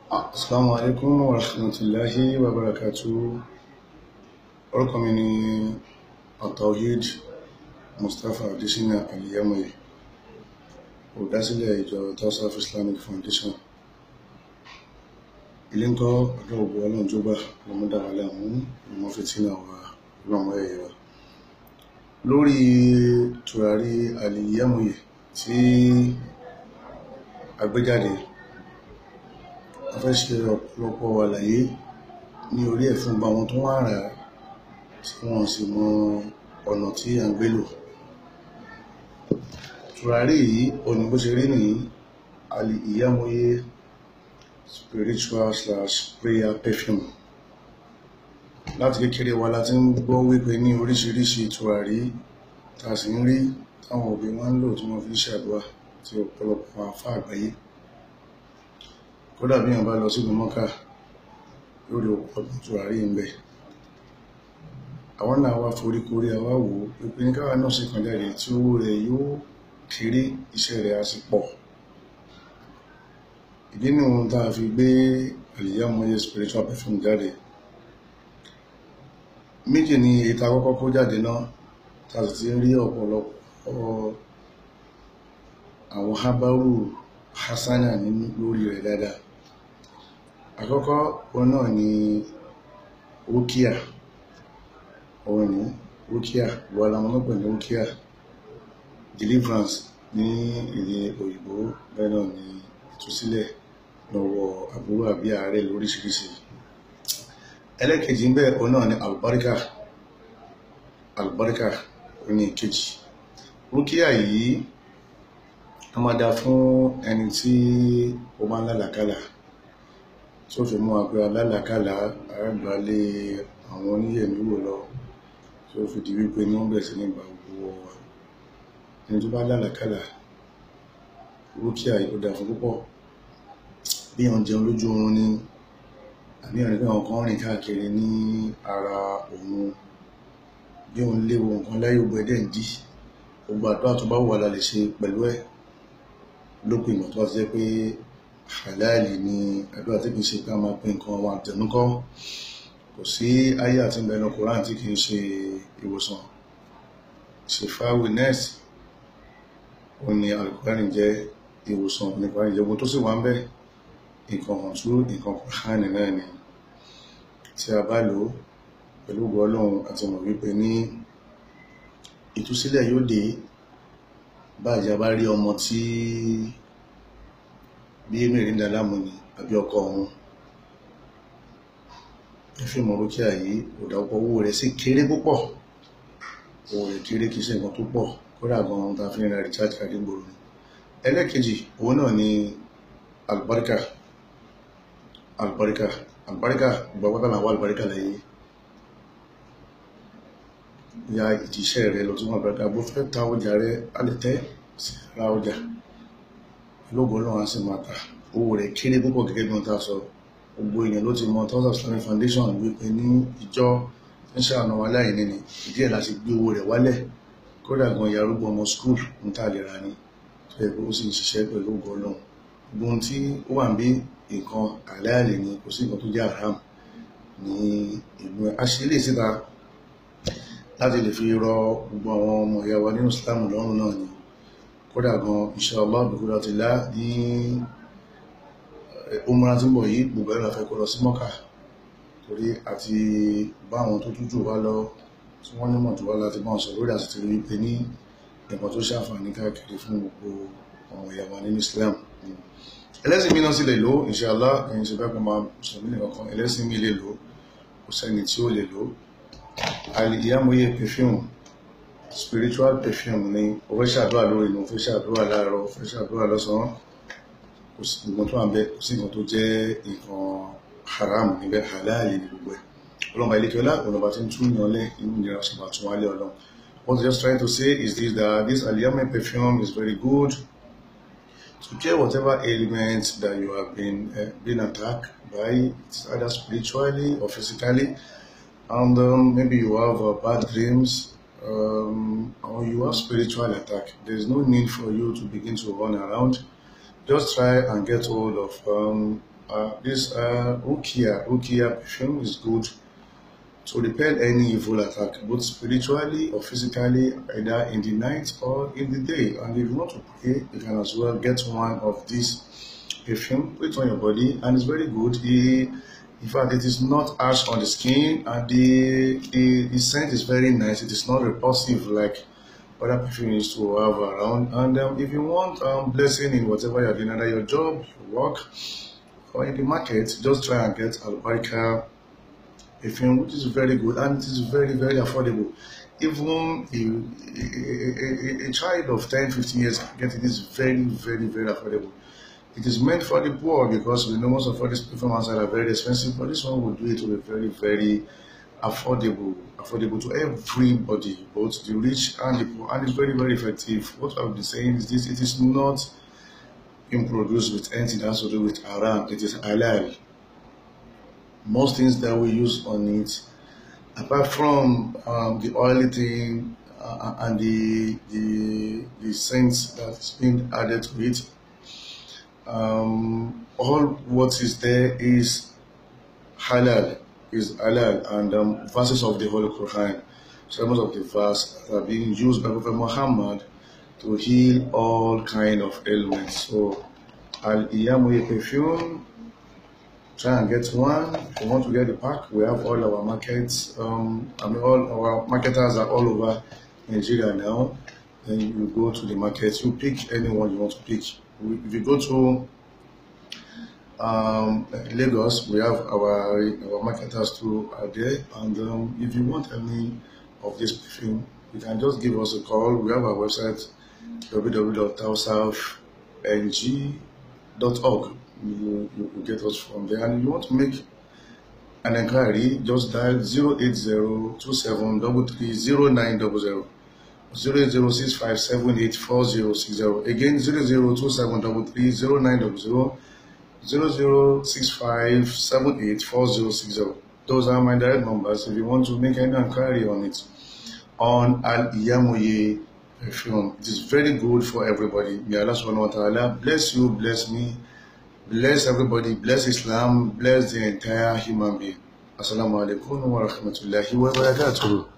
Assalamu alaikum wa rahmatullahi wa barakatuh. Orúkọ mi ni Atawhid Mustapha Adesina Aliyamoye, olùdásílẹ̀ ìjọ Tawsaf Islamic Foundation. Ilé ń kọ́ ọ̀dọ́ ògbó ọlọ́run tó gbà lọ́mọdára láàmú ìmọ̀ fìtínà wa lọ́mọ ẹ̀yẹ wa. Lórí tùràrí Aliyamoye tí a gbé jáde, a fẹ́ ṣe ọ̀pọ̀lọpọ̀ àlàyé ní orí ẹ̀ fún gbogbo àwọn tó wà rà á tí wọ́n sì mọ ọ̀nà tí à ń gbé lò. Tùràrí yìí òní bó ṣe rí nìyí Aliyamoye spiritual slash prayer perfume. Láti kékeré wa la ti ń gbọ́ wípé ní oríṣiríṣi tùràrí tá a sì ń rí táwọn òbí wọn ń lò tí wọ́n fi ń ṣàdúrà tí ọ̀pọ̀lọpọ̀ àfáà àgbáyé kódà bí èèyàn bá lọ sílùú mọ́kà yóò rí ọ̀pọ̀ tùràrí ń bẹ àwọn náà wá foríkorí àwa wò ó pípé ní káwa náà sì kàn jáde tí owó rẹ̀ yóò kéré iṣẹ́ rẹ̀ á sì pọ̀ ìdí ni ohun tá a fi gbé Aliyamoye spiritual perfume jáde méjì ni ètò àkọ́kọ́ kó jáde náà tá a sì ti ń rí ọ̀pọ̀lọpọ̀ àwọn hábáwù hasana nínú lórí rẹ̀ dáadáa àkọ́kọ́ wọn náà ni rúkíà òun ni rúkíà wọ́n la mọ́ pẹ̀lú rúkíà deliverance ní èdè òyìnbó bẹ́ẹ̀ náà ni ìtúsílẹ̀ lọ́wọ́ àbúrò àbí ààrẹ lóríṣiríṣi ẹlẹ́kejì ń bẹ òun náà ni albarika albarika òun ni ìkejì rúkíà yìí a máa dá fún ẹni tí ó máa ń lálàkálà tí ó fi mú wa pé alálàkálà àgbálẹ̀ àwọn oníyẹ̀mí wò lọ tí ó fi di wípé ní wọ́n bẹ̀rẹ̀ sí ní ìgbà gbogbo wa ẹni tó bá lálàkálà rúkìá yìí ó dá fún púpọ̀ bí wọ́n jẹun lójú oorun ní àbí ọ̀rẹ́ pé àwọn kan rìn káàkiri ní ara òun bí òun léwu nǹkan láyé ògbẹ́ dẹ̀ ń dí gbogbo àdúrà tó bá wà la lè ṣe pẹ̀lú ẹ̀ lópin ìgbà tó bá ti jẹ́ pé halali ni àdúrà tí kìí ṣe pé a máa pín nǹkan àwọn àtẹnukọ́ kò sí ayé àti ìbẹ̀rẹ̀ Koran tí kìí ṣe ìwòsàn ṣèfáwì nẹ́ẹ̀sì ó ní Al-Qur'ani jẹ́ ìwòsàn nípa ìjọba tó sì wá ń bẹ nǹkan hàn tú nǹkan Koran náà ni tí a bá lò pẹ̀lú ògbọ́ Ọlọ́run àti mọ̀ wípé ní ìtúsílẹ̀ yóò dé báyìí bá rí ọmọ tí bí mẹ́rin dálámù ni àbí ọkọ ọ̀hún ẹfíìmù rúkìá yìí òdà ọkọ̀ owó rẹ̀ sì kéré púpọ̀ owó rẹ̀ kéré kìí ṣe nǹkan tó pọ̀ kódà gan ohun tá a fi ń ra recharge card gbòòrò ni ẹlẹ́kejì òun náà ni albarika albarika albarika gbàgbọ́dà làwọn albarika lẹ́yìn ya ìdíṣẹ́ rẹ̀ lọ tí wọ́n bẹ̀rẹ̀ bó fẹ́ ta ọjà rẹ̀ a lè tẹ́ sí ara ọjà lóògùn náà sì máa ta owó rẹ̀ kéré púpọ̀ gẹ́gẹ́ bí wọ́n ta sọ gbogbo èèyàn ló ti mọ Tawsaf Islamic Foundation wípé ní ìjọ ń ṣàánú aláìní ni ìdí ẹ̀ láti gbé owó rẹ̀ wálẹ̀ kódà gan ìyá arúgbó ọmọ skul ń tà lè ra ni tó yẹ pé ó sì ń ṣiṣẹ́ pẹ̀lú ògùn ọlọ́run gbogbo ohun tí ó wà ń bí nǹkan àláàlì ni kò sí nǹkan tó jẹ́ haram ní ìlú ẹ̀ a ṣe lè síta láti lè fi rọ gbogbo àwọn ọmọ ìyá wa nínú Islam lọ́rùn náà ni kódà gan inshallah bìkúrò ti lá ní umra tí ń bọ̀ yìí gbogbo ẹ̀rọ fẹ́ kó lọ sí mọ́kà torí àti bá àwọn tó tújù wá lọ tí wọ́n nímọ̀ tó wá láti bá wọn sọ lórí àti ti rí wípé ní ẹ̀kọ́ tó ṣàǹfààní káàkiri fún gbogbo ọmọ ìyá wa nínú Islam ẹlẹ́sìn mi náà sì lè lò inshallah ẹ̀yìn ṣe bẹ́ẹ̀ kọ́ máa mùsùlùmí nìkan kan ẹlẹ́sìn mi lè lò kò sẹ́ni tí ó lè lò Aliyamoye perfume spiritual perfume ni o fẹ́ ṣàdúrà lórí inú o fẹ́ ṣàdúrà láàárọ̀ o fẹ́ ṣàdúrà lọ́sàn-án kò sí nǹkan tó wà ń bẹ kò sí nǹkan tó jẹ́ nǹkan haram níbẹ̀ halal ní gbogbo ẹ̀ ọlọ́mọ ilékiọlá ọlọ́mọ tí ń tún yàn lẹ́ inú ìnira ṣe máa tún wálé ọlọ́run what I'm just trying to say is this that this Aliyamoye perfume is very good to cure whatever ailment that you have been uh, been attacked by it's either spiritually or physically and um, maybe you have uh, bad dreams um, or you have spiritual attack there's no need for you to begin to run around just try and get hold of um, uh, this uh, Rukia, Rukia perfume is good to repel any evil attack, both spiritually or physically, either in the night or in the day. And if you want to pray, you can as well get one of these perfume, put it on your body, and it's very good. It, in fact, it is not harsh on the skin, and the, the, the scent is very nice. It is not repulsive like other perfume used to have around. And um, if you want um, blessing in whatever you're doing, either your job, your work, or in the market, just try and get Albarika perfume, which is very good and it is very, very affordable. Even a, a, a, a child of 10, 15 years can get it. It is very, very, very affordable. It is meant for the poor because we know most of all these perfumes are very expensive, but this one will do it to be very, very affordable, affordable to everybody, both the rich and the poor, and it's very, very effective. What I've been saying is this: it is not being produced with anything that has to do with haram. It is halal. Most things that we use on it, apart from um, the oily thing uh, and the the the scents that's been added to it, um, all what is there is halal is halal and um, verses of the Holy Quran, some of the verses are being used by Prophet Muhammad to heal all kind of ailments. So, Al Iyamuye perfume, try and get one. If you want to get the pack, we have all our markets. Um, I mean, all our marketers are all over Nigeria now. Then you go to the market, you pick anyone you want to pick. If you go to um, Lagos, we have our our marketers too are there. And um, if you want any of this perfume, you can just give us a call. We have our website www.tausafng.org. You, you will get us from there. And if you want to make an inquiry, just dial 08027330900. 08065784060. Again, 00273300900. 0065784060. Those are my direct numbers if you want to make any inquiry on it. On Al Iyamoye perfume. It is very good for everybody. May Allah subhanahu wa ta'ala bless you, bless me, bless everybody, bless Islam, bless the entire human being. Assalamu alaikum wa rahmatullahi wa barakatuh.